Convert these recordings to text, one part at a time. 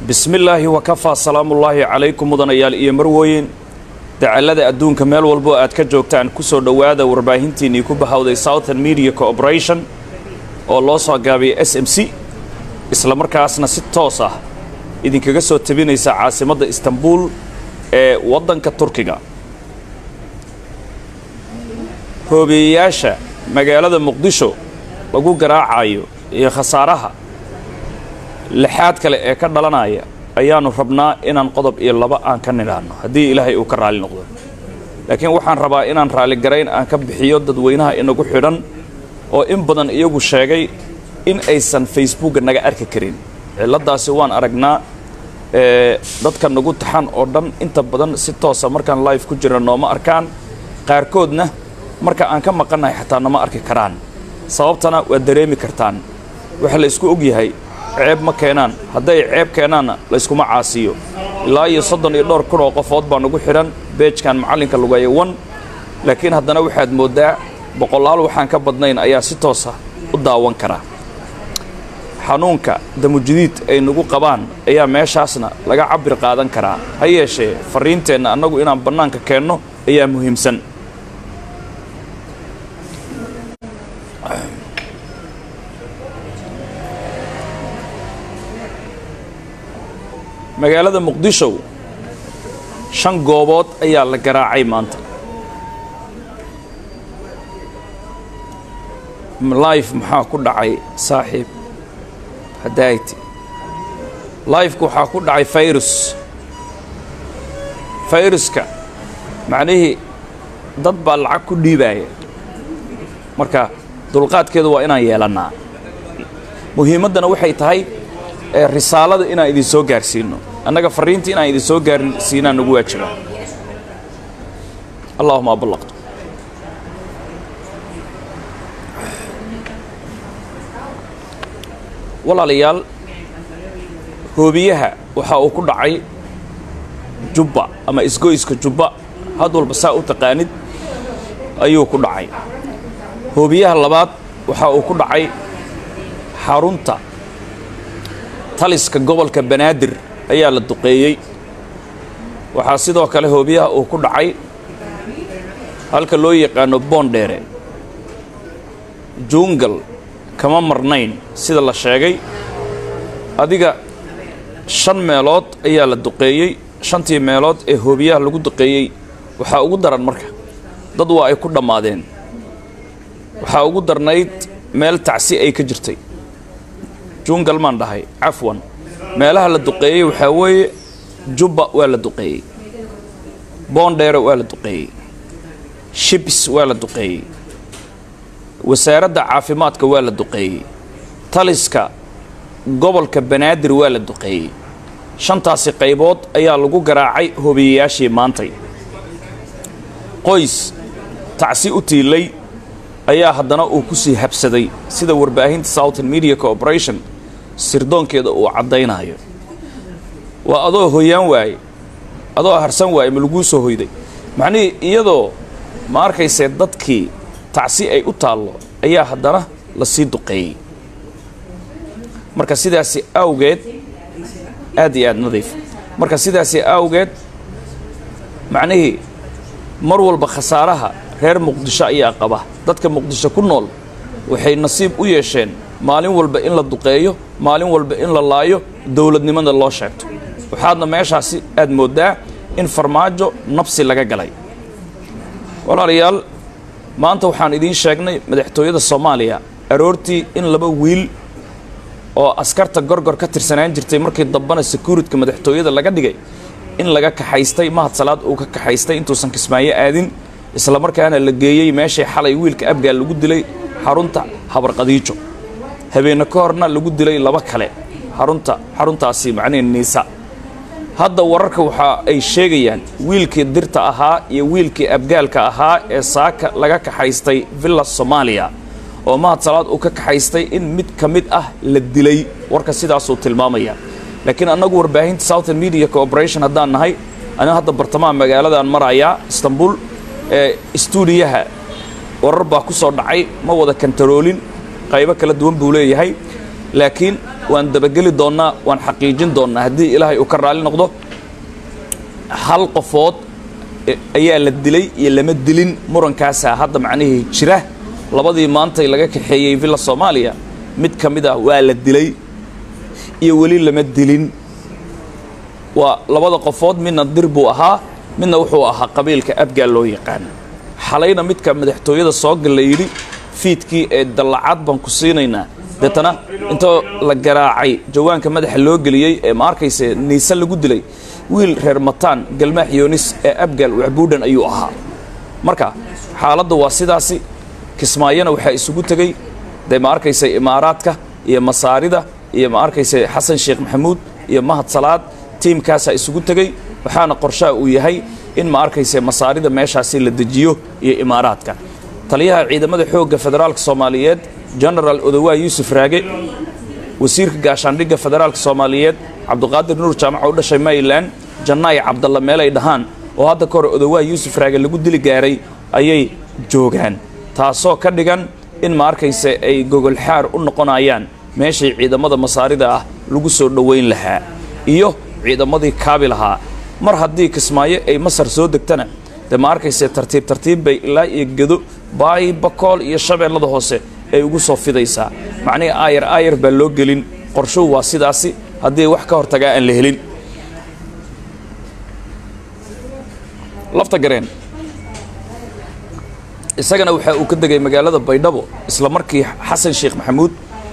bismi illaahi wakafaa salaamullaahi calaykum mudanayaal iyo marwooyin dacallada adduunka meel walbo aad ka joogtaan ku soo dhowaada warbaahintiinnii ku bahawday southern media corporation oo loo soo gaabiyay s m c isla markaasna si toos ah idinkaga soo tabinaysa caasimadda istanbuul ee waddanka turkiga hoobiyeyaasha magaalada muqdisho lagu garaacayo iyo khasaaraha lixaad kale ee ka dhalanaya ayaannu rabnaa inaan qodob iyo laba aan ka nidhaahno haddii ilaahay uu ka raalli noqdo laakiin waxaan rabaa inaan raalligarayn aan ka bixiyo dadweynaha inagu xidhan oo in badan iyagu sheegay in aysan facebookga naga arki karin cilladdaasi waan aragnaa dadka nagu taxan oo dhan inta badan si toosa markaan live ku jira nooma arkaan qaarkoodna marka aan ka maqannahay xataa nama arki karaan sababtana waad dareemi kartaan waxa la isku og yahay ceeb ma keenaan hadday ceeb keenaanna layskuma caasiyo ilaa iyo soddon iyo dhowr kun oo qofood baa nagu xidhan beejkan macallinka lugeeya wan laakiin haddana waxaad mooddaa boqolaal waxaan ka badnayn ayaa si toosa u daawan kara xanuunka damujidiid ay nagu qabaan ayaa meeshaasna laga cabir qaadan karaa ha yeeshee farriinteenna annagu inaan bannaanka keenno ayaa muhiimsan magaalada muqdisho shan goobood ayaa la garaacay maanta life maxaa ku dhacay saaxiib hadayti lifeka waxaa ku dhacay fayrus fayruska macnihii dad baa lacag ku dhiibaaya marka dulqaadkeedu waa inaan yeelannaa muhiimaddana waxay tahay risaalada inaan idin soo gaarsiino annaga farriinta inaan idin soo gaarsiinaan nagu waajiba allahuma aballaqtu walaalayaal hoobiyaha waxa uu ku dhacay jubba ama isgoyska jubba had walba saa u taqaanid ayuu ku dhacay hoobiyaha labaad waxa uu ku dhacay xarunta taliska gobolka banaadir ayaa la duqeeyey waxaa sidoo kale hoobiyaha uu ku dhacay halka loo yaqaano boondheere juungal kama marnayn sida la sheegay adiga shan meelood ayaa la duqeeyey shantii meelood ee hoobiyaha lagu duqeeyey waxaa ugu daran marka dad waa ay ku dhammaadeen waxaa ugu darnayd meel tacsi ay ka jirtay juungal maan dhahay cafwan meelaha la duqeeyey waxaa weeye jubba waa la duqeeyey boondheere waa la duqeeyey shibs waa la duqeeyey wasaaradda caafimaadka waa la duqeeyey taliska gobolka banaadir waa la duqeeyey shantaasi qaybood ayaa lagu garaacay hobiyayaashii maantay qoys tacsi u tiilay ayaa haddana uu ku sii habsaday sida warbaahinta southern media corporation sirdoonkeeda uu caddaynayo waa adoo hoyaan waaye adoo harsan waaye ma laguu soo hoyday macnihii iyadoo ma arkaysee dadkii tacsi ay u taallo ayaa haddana la sii duqeeyey marka sidaasi awgeed aad iyo aad nadiif marka sidaasi awgeed macnihii mar walba khasaaraha reer muqdisho ayaa qaba dadka muqdisho ku nool waxay nasiib u yeesheen maalin walba in la duqeeyo maalin walba in la laayo dowladnimada loo sheegto waxaadna meeshaasi aad mooddaa in farmaajo nabsi laga galay walaalayaal maanta waxaan idiin sheegnay madaxtooyada soomaaliya aroortii in laba wiil oo askarta gorgor ka tirsanaan jirtay markii dambana securityka madaxtooyada laga dhigay in laga kaxaystay mahad salaad uu ka kaxaystay intuusan kismaayo aadin isla markaana la geeyey meeshay xalay wiilka abgaal lagu dilay xarunta habarqadiijo habeenno ka horna lagu dilay laba kale xarunta xaruntaasi macnihi niisa hadda wararka waxa ay sheegayaan wiilkii dirta ahaa iyo wiilkii abgaalka ahaa ee saaka laga kaxaystay villa soomaaliya oo mahad salaad uu ka kaxaystay in mid ka mid ah la dilay warka sidaasuu tilmaamaya laakiin annagu warbaahinta southern media corporation haddaan nahay aniga hadda bartamaha magaaladan marayaa istanbul ee stuudiyaha warar baa ku soo dhacay ma wada kantaroolin qaybo kala duwan buu leeyahay laakiin waan dabageli doonnaa waan xaqiijin doonnaa haddii ilaahay uu ka raalli noqdo hal qofood ayaa la dilay iyo lama dilin murankaasaa hadda macnihii jira labadii maantay laga kaxeeyey villa soomaaliya mid ka mid ah waa la dilay iyo weli lama dilin waa labada qofood midna dir buu ahaa midna wuxuu ahaa qabiilka abgaal loo yaqaan xalayna midka madaxtooyada soo gal la yidhi fiidkii ee dallacad baan ku siinaynaa deetana intoo la garaacay jawaanka madaxa loo geliyey ee ma arkayse niise lagu dilay wiil reer mataan galmaax yoonis ee abgaal wacbuudhan ayuu ahaa marka xaaladdu waa sidaasi kismaayona waxaa isugu tegey dee ma arkayse imaaraadka iyo masaarida iyo ma arkayse xasan sheekh maxamuud iyo mahad salaad tiimkaasaa isugu tegey waxaana qorshaha uu yahay in ma arkayse masaarida meeshaasi la dejiyo iyo imaaraadka taliyaha ciidamada xoogga federaalka soomaaliyeed genaraal odowaa yuusuf raage wasiirka gaashaandhigga federaalka soomaaliyeed cabduqaadir nuur jaamaca u dhashay mayland jannaay cabdalla meelay dhahaan oo hadda ka hor odowaa yuusuf raage lagu dili gaaray ayay joogaan taasoo ka dhigan in ma arkayse ay gogolxaar u noqonayaan meeshay ciidamada masaarida ah lagu soo dhowayn lahaa iyo ciidamadii kaabi lahaa mar haddii kismaayo ay masar soo degtana dee ma arkayse tartiib tartiib bay ilaa iyo gedo baayi bakool iyo shabeellada hoose ay ugu soo fidaysaa macnihii aayar aayar baa loo gelin qorshuhu waa sidaasi haddii wax ka hortagaa aan la helin lafta gareen isagana waxaa uu ka degay magaalada baydhabo isla markii xasan sheekh maxamuud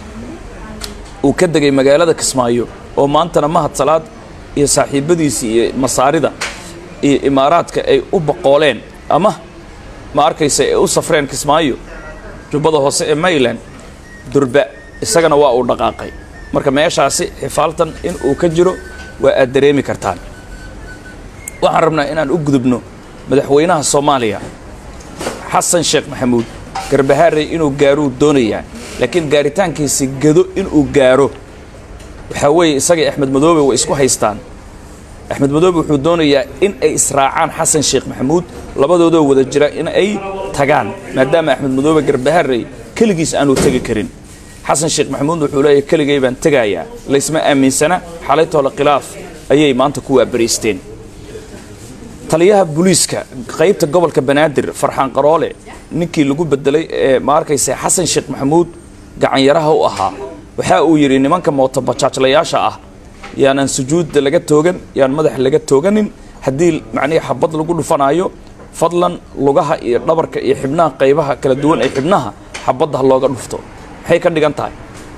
uu ka degay magaalada kismaayo oo maantana mahad salaad iyo saaxiibbadiisii iyo masaarida iyo imaaraadka ay u boqooleen ama ma arkaysa ay u safreen kismaayo jubbada hoose ee mayland durba isagana waa uu dhaqaaqay marka meeshaasi xifaaltan in uu ka jiro waa aad dareemi kartaan waxaan rabnaa inaan u gudubno madaxweynaha soomaaliya xasan sheekh maxamuud garbahaarey inuu gaaruu doonayaa laakiin gaaritaankiisi gado inuu gaaro waxaa weeye isagii axmed madoobe way isku haystaan axmed madoobe wuxuu doonayaa in ay israacaan xasan sheekh maxamuud labadoodoo wada jira in ay tagaan maadaama axmed madoobe garbaharey keligiis aanu tegi karin xasan sheekh maxamuud wuxuu leeyahy keligay baan tegayaa laysma aaminsana xalaytoole khilaaf ayay maanta ku waabariisteen taliyaha booliiska qaybta gobolka banaadir farxaan qaroole ninkii lagu bedelay ee ma arkayse xasan sheekh maxamuud gacanyaraha u ahaa waxa uu yidhi nimanka mootobajaajlayaasha ah yaanaan sujuudda laga toogan yaan madaxa laga tooganin haddii macnihii xabad lagu dhufanaayo fadlan lugaha iyo dhabarka iyo xibnaha qaybaha kala duwan ee xibnaha xabadda ha looga dhufto maxay ka dhigan tahay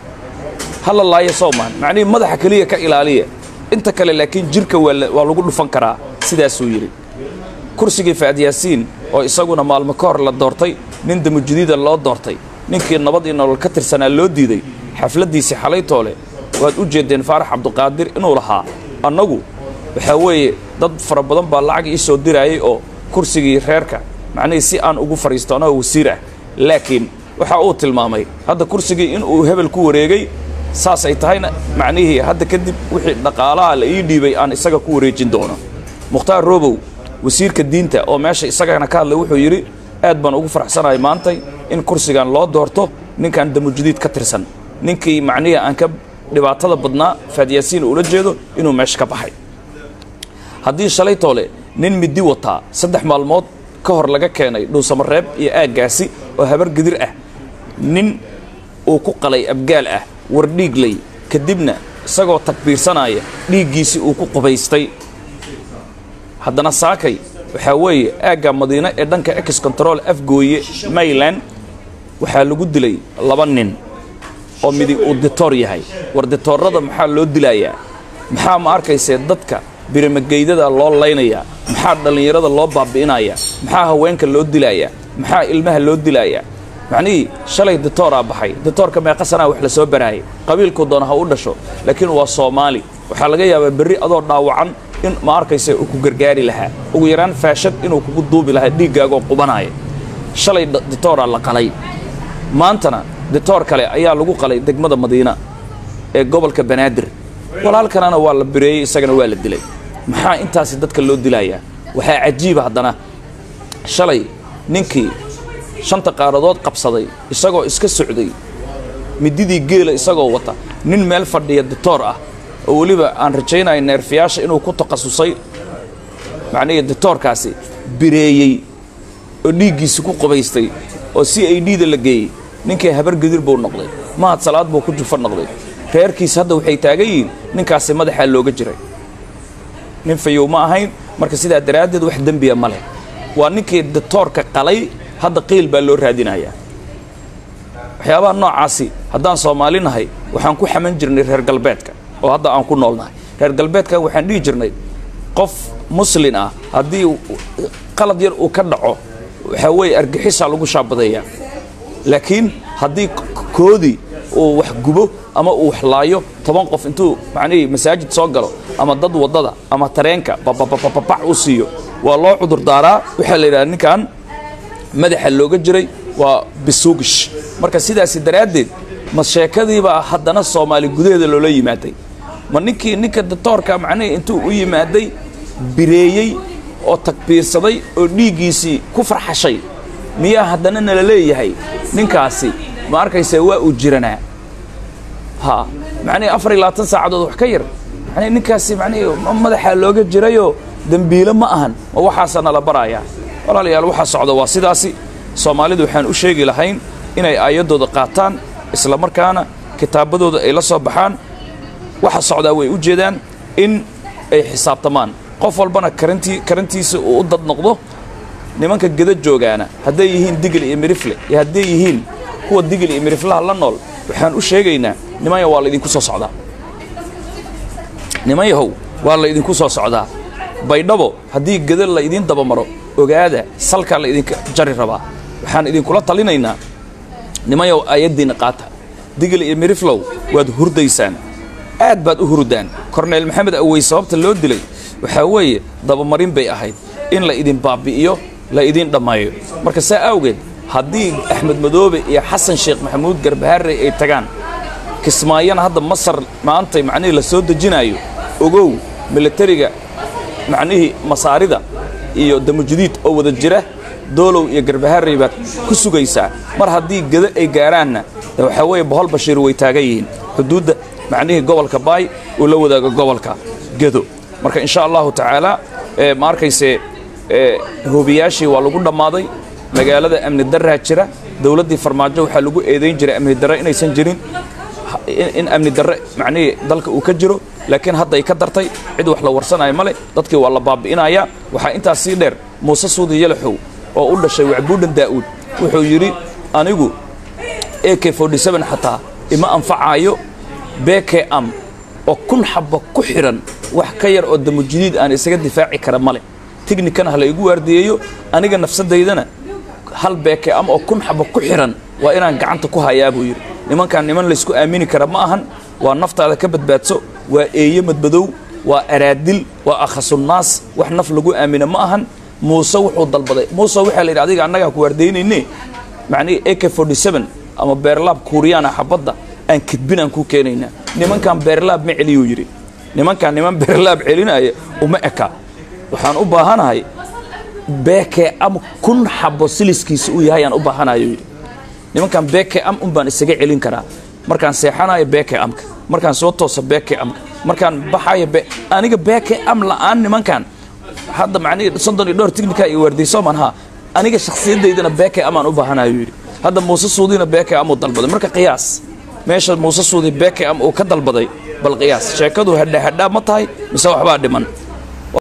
hala laaya soomaan macnihii madaxa keliya ka ilaaliya inta kale laakiin jirka waa lagu dhufan karaa sidaasuu yidhi kursigii faad yaasiin oo isaguna maalmo ka hor la doortay nin damujudiida loo doortay ninkii nabad iyo nolol ka tirsanaa loo diiday xafladdiisii xalaytoole waad u jeeddeen faarax cabduqaadir inuu lahaa annagu waxaa weeye dad fara badan baa lacag ii soo diraayay oo kursigii reerka macnihii si aan ugu fadhiisto anagoo wasiir ah laakiin waxa uu tilmaamay hadda kursigii inuu hebel ku wareegay saas ay tahayna macnihii hadda kadib wixii dhaqaalaha la ii dhiibay aan isaga ku wareejin doono mukhtaar robow wasiirka diinta oo meesha isagana ka hadlay wuxuu yidhi aad baan ugu faraxsanahay maantay in kursigan loo doorto ninkan damujudiid ka tirsan ninkii macnihii aan ka dhibaatada badnaa faadyaasiin ula jeedo inuu meesha ka baxay haddii shalay toole nin midi wataa saddex maalmood ka hor laga keenay dhuusamareeb iyo aaggaasi oo habar gidir ah nin uu ku qalay abgaal ah war dhiigley kadibna isagoo takbiirsanaya dhiiggiisii uu ku qubaystay haddana saakay waxaa weeye aagga madiine ee dhanka ex control afgooye mayland waxaa lagu dilay laba nin oo midig uu ditoor yahay war ditoorada maxaa loo dilayaa maxaa ma arkaysee dadka birimageydada loo laynayaa maxaa dhallinyarada loo baabi'inayaa maxaa haweenka loo dilayaa maxaa ilmaha loo dilayaa macnihii shalay ditooraa baxay ditoorka meeqa sanaa wax la soo baraayay qabiilku doona ha u dhasho laakiin waa soomaali waxaa laga yaabaa berri adoo dhaawacan in ma arkayse uu ku gargaari lahaa ugu yaraan faashad inuu kugu duubi lahaa dhiiggaagoo qubanaya shalay ditooraa la qalay maantana ditoor kale ayaa lagu qalay degmada madiina ee gobolka banaadir walaalkanana waa la bireeyey isagana waa la dilay maxaa intaasi dadka loo dilayaa waxaa cajiiba haddana shalay ninkii shanta qaaradood qabsaday isagoo iska socday mididii geela isagoo wata nin meel fadhiya doctoor ah oo weliba aan rajaynayo neerfiyaasha inuu ku takhasusay macnihii doctoorkaasi bireeyey oo dhiiggiisi ku qubaystay oo c i d da la geeyey ninkii habar gadir buu noqday mahad salaad buu ku jufa noqday reerkiis hadda waxay taagan yihiin ninkaasi madaxaa looga jiray nin fayow ma ahayn marka sidaa daraaddeed wax dembiya ma leh waa ninkii doctoorka qalay hadda qiil baa loo raadinayaa waxyaabaha noocaasi haddaan soomaali nahay waxaan ku xaman jirnay reer galbeedka oo hadda aan ku nool nahay reer galbeedka waxaan dhihi jirnay qof muslin ah haddii qalad yar uu ka dhaco waxaa weeye argixisaa lagu shaabadeeyaa laakiin haddii koodii uu wax gubo ama uu wax laayo toban qof intuu macnihii masaajid soo galo ama dad waddada ama tareenka bababababac u siiyo waa loo cudur daaraa waxaa la yidhaha ninkan madaxa looga jiray waa bisuugish marka sidaasi daraaddeed ma sheekadiibaa haddana soomaali gudaheeda loola yimaaday ma ninkii ninka doctoorka macnihii intuu u yimaaday bireeyey oo takbiirsaday oo dhiiggiisii ku farxashay miyaa haddana nala leeyahay ninkaasi ma arkaysa waa uu jiranaa ha macnihi afar iyo labaatan saacadood wax ka yar manii ninkaasi macnihi madaxaa looga jirayoo dembiilo ma ahan ma waxaasa nala barayaa walaalayaal waxaa socda waa sidaasi soomaalidu waxaan u sheegi lahayn inay aayaddooda qaataan isla markaana kitaabadooda ay la soo baxaan waxa socdaa way u jeedaan in ay xisaabtamaan qof walbana karantii karantiisa uu u dad noqdo nimanka geda joogaana hadday yihiin digil iyo mirifle iyo hadday yihiin kuwa digil iyo miriflaha la nool waxaan u sheegaynaa nimanya waa laydinku soo socdaa niman yahow waa laydinku soo socdaa baydhabo haddii geda laydiin dabamaro ogaada salkaa laydinka jari rabaa waxaan idinkula talinaynaa nimanyaw aayaddiinna qaata digil iyo miriflow waad hurdaysaan aad baad u hurdaan korneyl maxamed awey sababta loo dilay waxaa weeye dabamarin bay ahayd in la idin baabbi'iyo la idin dhammeeyo marka saa awgeed haddii axmed madoobe iyo xasan sheekh maxamuud garbaharey ay tagaan kismaayana hadda masar maantay macnihii la soo dejinaayo ogow milatariga macnihii masaarida iyo damujudiid oo wada jira doolow iyo garbaharey baad ku sugaysaa mar haddii geda ay gaaraanna waxaa weeye bohol bashiir way taagan yihiin xuduudda macnihii gobolka baay uu la wadaago gobolka gedo marka insha allahu tacaala ma arkayse hoobiyaashii waa lagu dhammaaday magaalada amni daraa jira dowladdii farmaajo waxaa lagu eedayn jiray amni darre inaysan jirin in amni darre macnihii dalka uu ka jiro laakiin hadda ay ka dartay cid wax la warsanayo male dadkii waa la baabi'inayaa waxaa intaas sii dheer muuse suudi yalaxow oo u dhashay wacbuudhan daa'uud wuxuu yidhi anigu a k xataa ima anfacaayo beke am oo kun xabba ku xidhan wax ka yar oo damujudiid aan isaga difaaci kara male tignikana ha laygu waardiyeeyo aniga nafsadaydana hal beeke am oo kun xabba ku xidhan waa inaan gacanta ku hayaa buu yidhi nimankaan niman laysku aamini kara ma ahan waa naftaada ka badbaadso waa eeye madmadow waa araadil waa akhasunnaas wax naf lagu aamino ma ahan muuse wuxuu dalbaday muuse waxaa la yidhi adiga annagaa ku waardaynayne macnihii a k ama beerlaab kuuriyaana xabadda aan kedbin aan ku keenaynaa nimankan beerlaab ma celiyuu yidhi nimankan niman beerlaab celinaya uma eka waxaan u baahanahay beeke am kun xabo siliskiisa uu yahay aan u baahanayo yidhi nimankan beeke am un baan isaga celin karaa markaan seexanayo beeke amka markaan soo tooso beeke amka markaan baxayo aniga beeke am la'aan nimankan hadda macnihii soddon iyo dhowr tignika iyo waardiyso maan haa aniga shakhsiyaddaydana beeke amaan u baahanayo yidhi hadda muuse suudina beeke am uu dalbaday marka qiyaas meesha muuse suudi beeke am uu ka dalbaday bal qiyaas sheekadu hadhaahadhaa ma tahay mise waxbaa dhiman